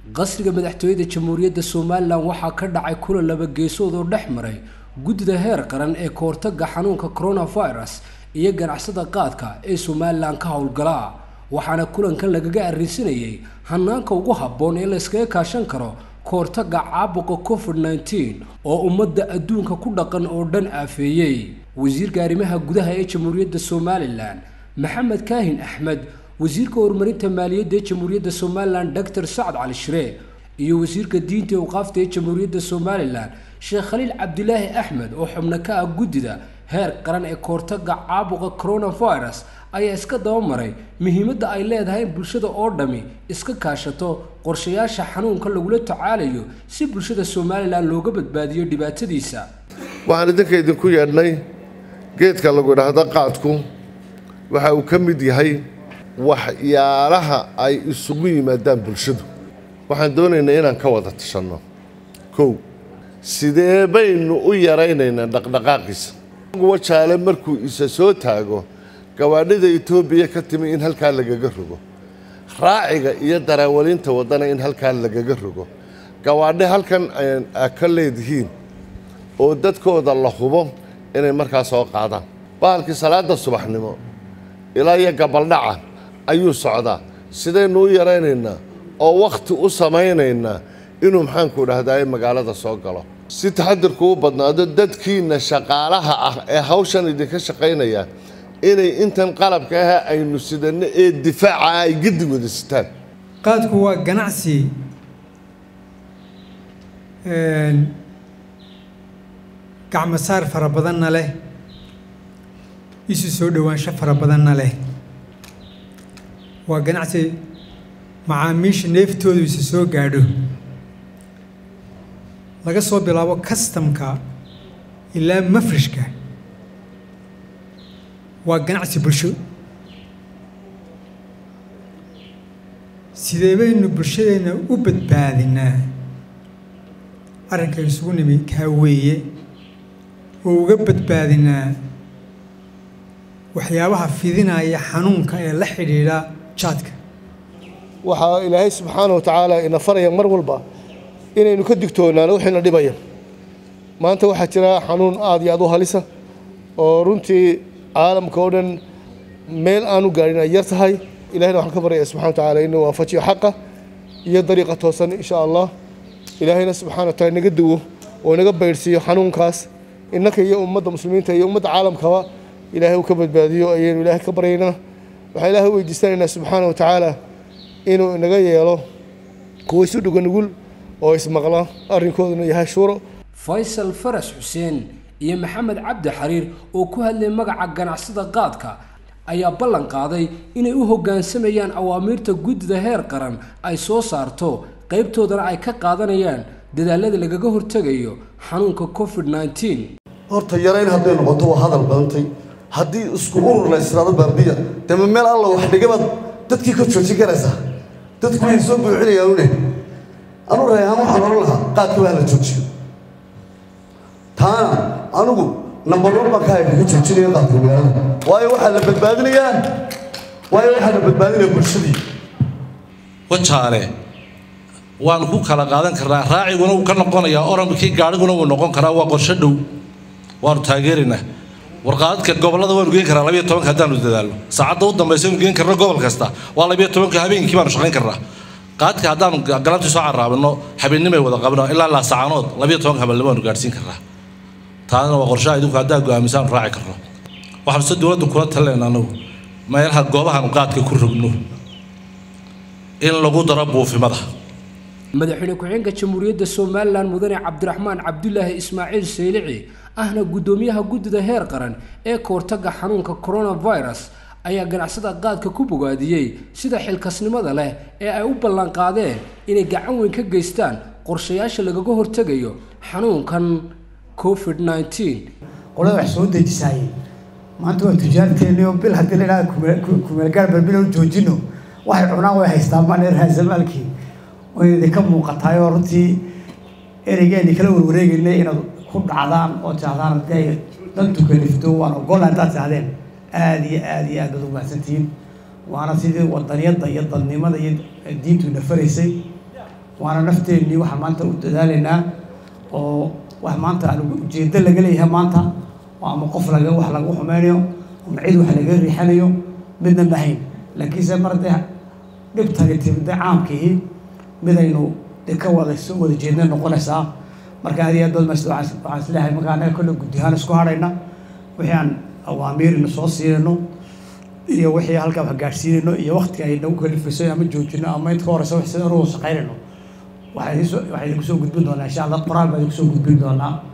qasriga madaxtooyada jamhuuriyadda somalilan waxaa ka dhacay kulan laba geesood oo dhex maray guddida heer qaran ee kahortaga xanuunka coronavirus iyo ganacsada qaadka ee somalilan ka howlgala waxaana kulankan lagaga arrinsanayay hanaanka ugu habboon ee la yskaga kaashan karo kahortaga caabuqa covid nneteen oo ummadda adduunka ku dhaqan oo dhan aafeeyey wasiirka arrimaha gudaha ee jamhuuriyadda somalilan maxamed kaahin axmed wasiirka horumarinta maaliyadda ee jamhuuriyadda somalilan doctor sacad cali shiree iyo wasiirka diinta ee awqaafta ee jamhuuriyadda somalilan sheekh khaliil cabdilaahi axmed oo xubno ka ah guddida heer qaran ee kahortaga caabuqa coronavirus ayaa iska dabamaray muhiimadda ay leedahay in bulshada oo dhammi iska kaashato qorshayaasha xanuunka lagula tacaalayo si bulshada somalilan looga badbaadiyo dhibaatadiisa waxaan idinka idinku yeedhnay geedka lagu idhaahdo qaadku waxa uu ka mid yahay waxyaalaha ay isugu yimaadaan bulshadu waxaan doonaynaa inaan ka wada tashanno kow sidee baynu u yaraynaynaa dhaqdhaqaaqiisa wajaale markuu isa soo taago gawaadhida etoobiya ka timi in halkaa lagaga rogo raaciga iyo daraawalinta waddana in halkaa lagaga rogo gawaadhi halkan a ka leedihiin oo dadkooda la hubo inay markaa soo qaadaan bahalkii salaada subaxnimo ilaa iyo gabaldhaca ayuu socdaa sidaynu u yaraynaynaa oo wakhti u samaynaynaa inuu maxaanku dhahdaa magaalada soo galo si taxadirku u badnaado dadkiinna shaqaalaha ah ee hawshan idinka shaqaynaya inay intan qalabka ah aynu sidanno ee difaaca ay gedi wada sitaan qaadku waa ganacsi gacmasaar fara badanna leh isu soo dhowaansho fara badanna leh waa ganacsi macaamiisha neeftoodu isa soo gaadho laga soo bilaabo kastamka ilaa mafrishka waa ganacsi bulsho sidee baynu bulshadeenna u badbaadinaa arrinka isugu nimi kaa weeye oo uga badbaadinaa waxyaabaha fidinaya xanuunka ee la xidhiidha jaadka waxaa ilaahay subxaana wa tacaala ina faraya mar walba inaynu ka digtoonaano wixiina dhibaya maanta waxaa jira xanuun aada iyo aad u halisa oo runtii caalamka oo dhan meel aanu gaadhin ay yar tahay ilahayna waxaan ka baryaya subxana wa tacala inuu waafajiyo xaqa iyo dariiqa toosan insha allah ilaahayna subxana wa taala inaga duwo oo inaga baydhsiiyo xanuunkaas innaka iyo ummadda muslimiinta iyo ummadda caalamkaba ilaahay uu ka badbaadiyo ayaynu ilaahay ka baryaynaa waxaan ilaahay u weydiisanaynaa subxaana wa tacaala inuu inaga yeelo kuwa isu dhuga nugul oo ismaqla arrinkooduna yahay shuuro faysal faras xuseen iyo maxamed cabdi xariir oo ku hadlay magaca ganacsada qaadka ayaa ballan qaaday inay u hoggaansamayaan awaamiirta guddida heer qaran ay soo saarto qaybtoodana ay ka qaadanayaan dadaalada lagaga hortegayo xanuunka covid nneteen horta yarayn hadday noqoto waa hadal badantay haddii isku urur la israado baabiya dema meel alla wax dhigabaad dadkii ka joojin karaysaa dadku way soo buuxinayaan une anu reehaan waxaan oran lahaa qaadka waa la joojiyo taana anigu nambar wan baan ka hayka ka joojinaya qaadka magaalada waayo waxaa la badbaadinayaa waayo waxaa la badbaadinaya bulshadii wajaale waanu ku kala qaadan karnaa raaciguna wuu ka noqonayaa oramkii gaadhiguna wuu noqon karaa waa qorsho dhow waanu taageeraynaa warqaadadka gobollada waanu geen karaa labiyo tobanka haddaanu dadaalno saacadda u dambaysa anu geen karno gobol kasta waa labiyo tobanka habeenkii baanu shaqayn karnaa qaadka haddaanu galabtii soo carraabino habeennimay wada qabno ilaa laasacaanood labiyo tobanka habeenimo waanu gaadhsiin karnaa taadana waa qorshaha idinku haddaa go'aamisaanu raaci karno waxaanu se dowladda kula talinayna anagu meelaha goobahaanu qaadka ku rogno in lagu daro buufimada madaxweyne ku-xigeenka jamhuuriyadda somalilan mudane cabdiraxmaan cabdulaahi ismaaciil saylici ahna guddoomiyaha guddida heer qaran ee kahortaga xanuunka coronavirus ayaa ganacsada qaadka ku bogaadiyey sida xilkasnimada leh ee ay u ballanqaadeen inay gacan weyn ka geystaan qorshayaasha lagaga hortegayo xanuunkan covid nneteen qolada wax soo dejisaayey maanta waa tujaarteennii oo bil haddii la idhaha kumeelgaar balbilo joojino waxay cunaan way haystaan maneer haasamaalkii way idinka muuqataay oo runtii ereygeeni kala warwareegaynay inaad ku dhacdaan oo tirahdaan haddii ay dantu kalifto waan ogolla haddaad tirahdeen aada iyo aada iyo aad baad u mahadsantihiin waana sidii wadaniyadda iyo dadnimada iyo diintu nafaraysay waana nafteennii waxaan maanta u dadaalaynaa oo wax maanta aan ujeedo laga leeyahay maanta oo ama qof laga wax lagu xumeynayo ama cid wax laga riixanayo midna mahayn laakiinse mar dee dhibtani timide caamkii midaynu de ka wada soo wada jeedna noqonaysaa marka aad iyo aad baad mas waxaan isleeyahay marka annaga kolle guddi ahaan isku hadhayna wixii aan awaamiirina soo siinayno iyo wixii halkaa wax gaadhsiinayno iyo waqtiga ay nagu kalifayso ama joojino ama inta ka horeysa wax sida anugu shaqaynayno waxaa idin soo waxaa idinku soo gudbin doonaa insha allah qoraal baa idinku soo gudbin doonaa